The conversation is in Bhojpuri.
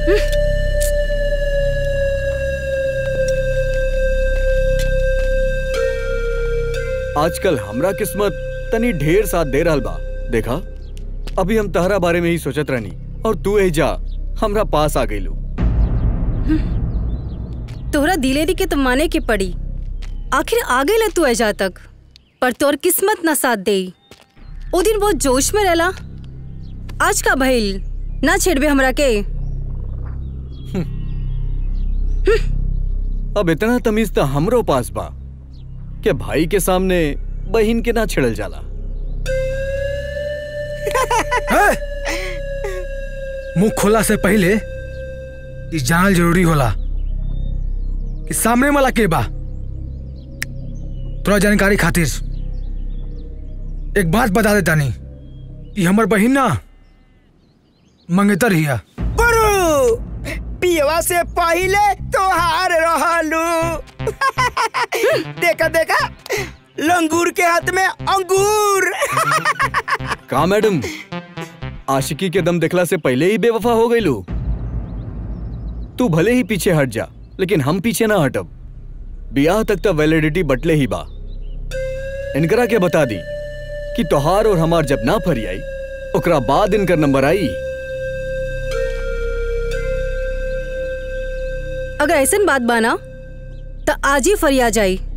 आजकल हमरा किस्मत तनी ढेर साथ दे रहल बा देखा अभी हम तहरा बारे में ही सोचत रहनी और तू ही जा हमरा पास आ गईलू तोहरा दिलेरी के तो माने के पड़ी आखिर आ गई तू ऐजा तक पर तोर किस्मत ना साथ दे ओ दिन बहुत जोश में रहला आज का भइल ना छेड़बे हमरा के अब इतना तमीज तो हमरो पास बा कि भाई के सामने बहन के ना छिड़ल जाला मुंह खोला से पहले ई जानल जरूरी होला कि सामने वाला के बा थोड़ा जानकारी खातिर एक बात बता देता नहीं ई हमर बहिन ना मंगेतर हिया गुरु पियवा से पहले तोहार रहलू देखा देखा लंगूर के हाथ में अंगूर का मैडम आशिकी के दम देखला से पहले ही बेवफा हो गईलू तू भले ही पीछे हट जा लेकिन हम पीछे ना हटब ब्याह तक तो वैलिडिटी बटले ही बा इनकरा के बता दी कि तोहार और हमार जब ना फरी आई ओकरा बाद इनकर नंबर आई अगर ऐसन बात बाना तो आज ही फरिया जाई